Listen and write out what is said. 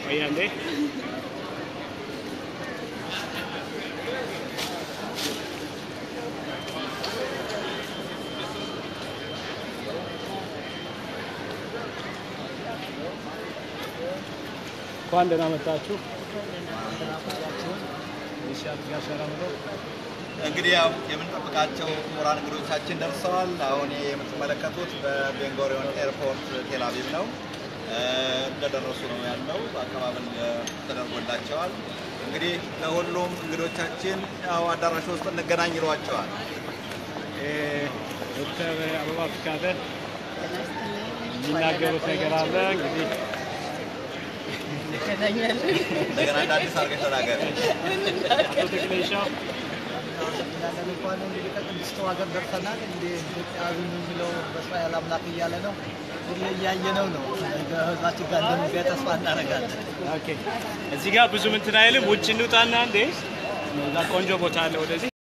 ቆይ አንዴ እንኳን ደህና መጣችሁ። እሺ አልጋ ሰላም ነው። እንግዲህ ያው የምንጠብቃቸው ክቡራን እንግዶቻችን ደርሰዋል። አሁን ይሄ የምትመለከቱት በቤንጎሪዮን ኤርፖርት ቴልአቪቭ ነው። እ፣ እንደደረሱ ነው ያለው። አቀባበል እ፣ ተደርጎላቸዋል። እንግዲህ ለሁሉም እንግዶቻችን ያው አዳራሽ ውስጥ እንገናኝ ይሏቸዋል። እ፣ ዶክተር አበባ ፍቃደ የሚናገሩት ነገር አለ እንግዲህ እንደገና እንደ አዲስ አድርገሽ ተናገር። አቶ ተክሌሻው እናለን እንኳን እንግዲህ ከቅድስት ሀገር ደርሰናል። እንግዲህ ኢትዮጵያ ዝም የሚለው በእስራኤል አምላክ እያለ ነው። እንግዲህ እያየነው ነው። ከህዝባችን ጋር እንደሚገኝ ተስፋ እናደርጋለን። ኦኬ፣ እዚህ ጋር ብዙ እንትን አይልም። ውጭ እንውጣና እንዴ እዛ ቆንጆ ቦታ አለ ወደዚህ